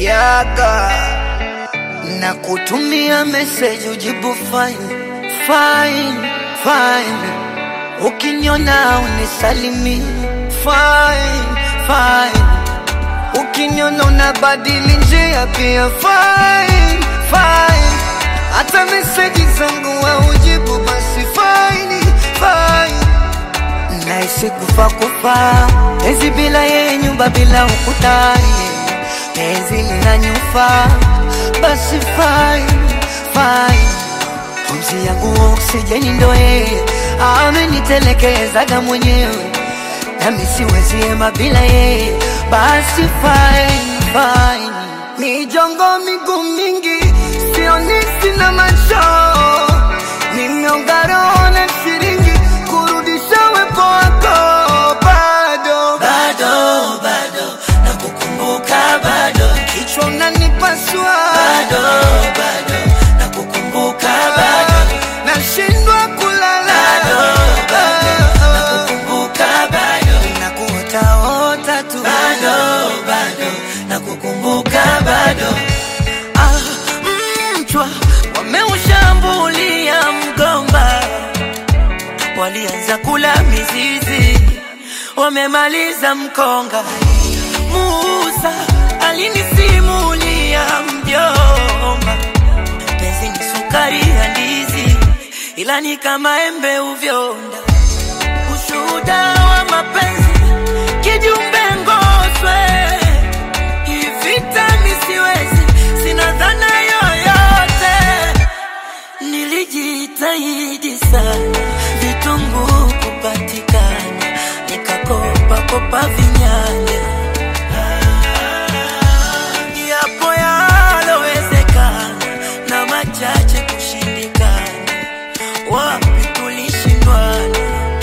yaga na kutumia message ujibu fine fine fine, ukiniona unisalimi fine fine, ukiniona unabadili njia pia fine fine, hata message zangu haujibu basi fine fine naishi kufa kufa, penzi bila yeye, nyumba bila ukutani, penzi linanyufa, basi fine fine, pumzi yangu oksijeni ndo yeye, amenitelekezaga mwenyewe, nami siwezi ema bila yeye, basi fine fine, mijongo miguu mingi, sioni sina macho, nimeonga roho na shilingi kurudisha wepo wako bado bado bado nakukumbuka bado kichwa unanipasua bado bado nakukumbuka bado nashindwa kulala bado bado nakukumbuka bado nakuotaota tu bado bado nakukumbuka bado Ah, mchwa wameushambulia mgomba, walianza kula mizizi wamemaliza mkonga Musa alinisimulia mjomba penzi ni sukari ya ndizi ila ni kama embe uvyonda ushuhuda wa mapenzi kijumbe ngoswe ivita misiwezi sina dhana yoyote nilijitahidi sana vitunguu kupatikana nikakopa kopa vinyanya yapo yalowezekana na machache kushindikana wapi tulishindwana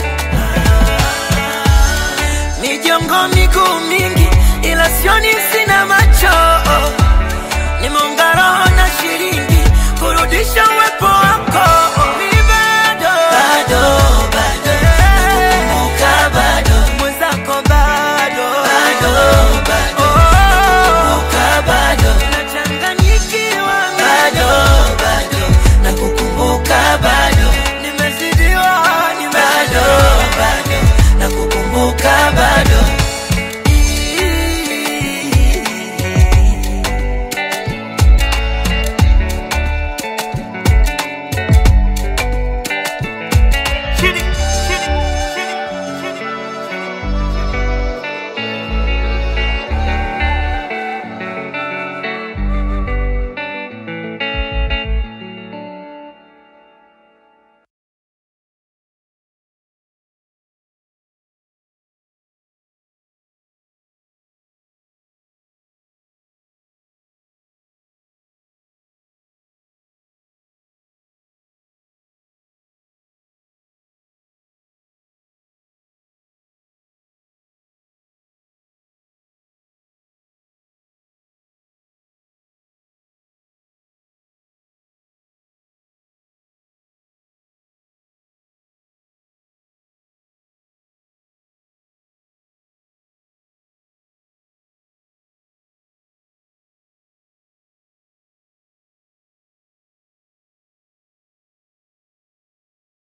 mijongo miguu mingi ila sioni sina macho nimeunga roho na shilingi kurudisha